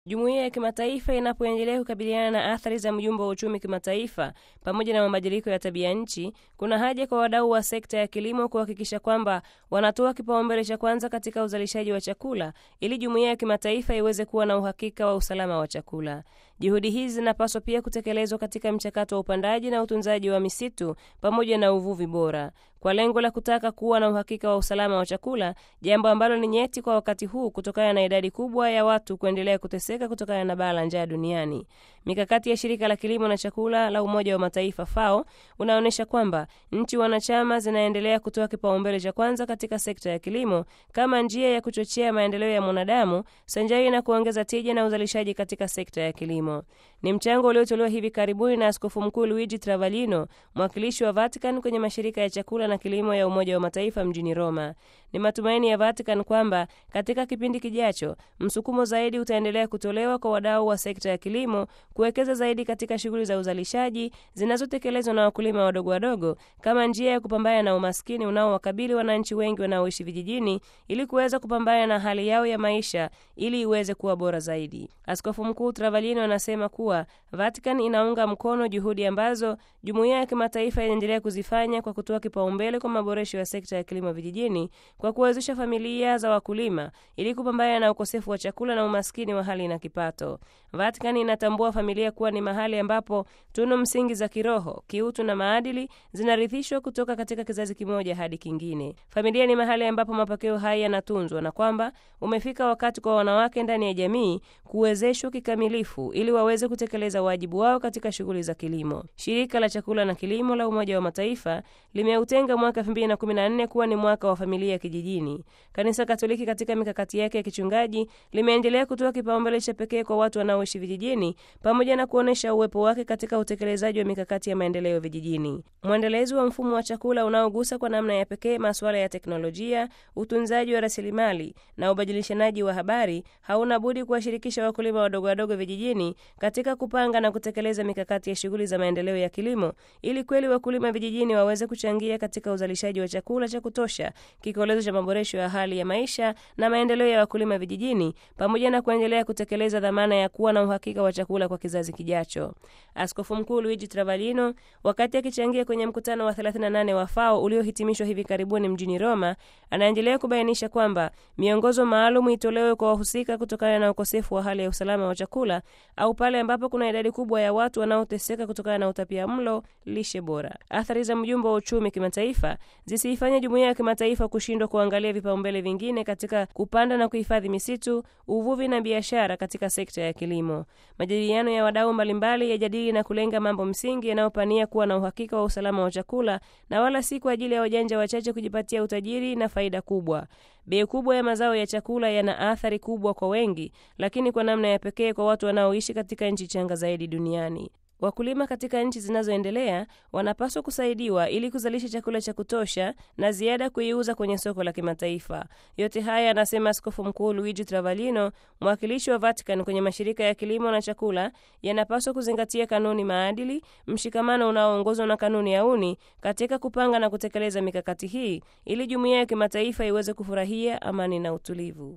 Jumuiya ya kimataifa inapoendelea kukabiliana na athari za mjumbo wa uchumi kimataifa pamoja na mabadiliko ya tabia nchi, kuna haja kwa wadau wa sekta ya kilimo kuhakikisha kwamba wanatoa kipaumbele cha kwanza katika uzalishaji wa chakula ili jumuiya ya kimataifa iweze kuwa na uhakika wa usalama wa chakula. Juhudi hizi zinapaswa pia kutekelezwa katika mchakato wa upandaji na utunzaji wa misitu pamoja na uvuvi bora kwa lengo la kutaka kuwa na uhakika wa usalama wa chakula, jambo ambalo ni nyeti kwa wakati huu kutokana na idadi kubwa ya watu kuendelea kuteseka kutokana na baa la njaa duniani. Mikakati ya shirika la kilimo na chakula la Umoja wa Mataifa FAO unaonyesha kwamba nchi wanachama zinaendelea kutoa kipaumbele cha kwanza katika sekta ya kilimo kama njia ya kuchochea maendeleo ya mwanadamu sanjari na kuongeza tija na uzalishaji katika sekta ya kilimo. Ni mchango uliotolewa hivi karibuni na Askofu Mkuu Luigi Travaglino, mwakilishi wa Vatican kwenye mashirika ya chakula na kilimo ya Umoja wa Mataifa mjini Roma. Ni matumaini ya Vatican kwamba katika kipindi kijacho msukumo zaidi utaendelea kutolewa kwa wadau wa sekta ya kilimo kuwekeza zaidi katika shughuli za uzalishaji zinazotekelezwa na wakulima wadogo wadogo kama njia ya kupambana na umaskini unaowakabili wananchi wengi wanaoishi vijijini ili kuweza kupambana na hali yao ya maisha ili iweze kuwa bora zaidi. Askofu Mkuu Travaglino anasema kuwa Vatican inaunga mkono juhudi ambazo jumuiya ya kimataifa inaendelea kuzifanya kwa kutoa kipaumbele kwa maboresho ya sekta ya kilimo vijijini kwa kuwezesha familia za wakulima ili kupambana na ukosefu wa chakula na umaskini wa hali na kipato. Vatican inatambua familia kuwa ni mahali ambapo tunu msingi za kiroho, kiutu na maadili zinarithishwa kutoka katika kizazi kimoja hadi kingine. Familia ni mahali ambapo mapokeo haya yanatunzwa na kwamba umefika wakati kwa wanawake ndani ya jamii kuwezeshwa kikamilifu ili waweze kutekeleza wajibu wao katika shughuli za kilimo. Shirika la chakula na kilimo la Umoja wa Mataifa limeutenga mwaka 2014 kuwa ni mwaka wa familia kijijini. Kanisa Katoliki katika mikakati yake ya kichungaji limeendelea kutoa kipaumbele cha pekee kwa watu wanaoishi vijijini pamoja na kuonyesha uwepo wake katika utekelezaji wa mikakati ya maendeleo vijijini. Mwendelezo wa mfumo wa chakula unaogusa kwa namna ya pekee masuala ya teknolojia, utunzaji wa rasilimali na ubadilishanaji wa habari hauna budi kuwashirikisha wakulima wadogo wadogo vijijini katika kupanga na kutekeleza mikakati ya shughuli za maendeleo ya kilimo ili kweli wakulima vijijini waweze kuchangia katika uzalishaji wa chakula cha kutosha, kikolezo cha maboresho ya hali ya maisha na maendeleo ya wakulima vijijini, pamoja na kuendelea kutekeleza dhamana ya kuwa na uhakika wa chakula kwa kizazi kijacho. Askofu Mkuu Luigi Travaglino, wakati akichangia kwenye mkutano wa 38 wa FAO uliohitimishwa hivi karibuni mjini Roma, anaendelea kubainisha kwamba miongozo maalum itolewe kwa wahusika kutokana na ukosefu wa hali ya usalama wa chakula au pale ambapo kuna idadi kubwa ya watu wanaoteseka kutokana na utapia mlo, lishe bora. Athari za mjumbo wa uchumi kimataifa zisiifanye jumuiya ya kimataifa kushindwa kuangalia vipaumbele vingine katika kupanda na kuhifadhi misitu, uvuvi na biashara katika sekta ya kilimo. Majadiliano ya wadau mbalimbali yajadili na kulenga mambo msingi yanayopania kuwa na uhakika wa usalama wa chakula na wala si kwa ajili ya wajanja wachache kujipatia utajiri na faida kubwa. Bei kubwa ya mazao ya chakula yana athari kubwa kwa wengi, lakini kwa namna ya pekee kwa watu wanaoishi katika nchi changa zaidi duniani. Wakulima katika nchi zinazoendelea wanapaswa kusaidiwa ili kuzalisha chakula cha kutosha na ziada kuiuza kwenye soko la kimataifa. Yote haya anasema Askofu Mkuu Luigi Travaglino, mwakilishi wa Vatican kwenye mashirika ya kilimo na chakula, yanapaswa kuzingatia kanuni maadili, mshikamano unaoongozwa na kanuni ya uni katika kupanga na kutekeleza mikakati hii ili jumuiya ya kimataifa iweze kufurahia amani na utulivu.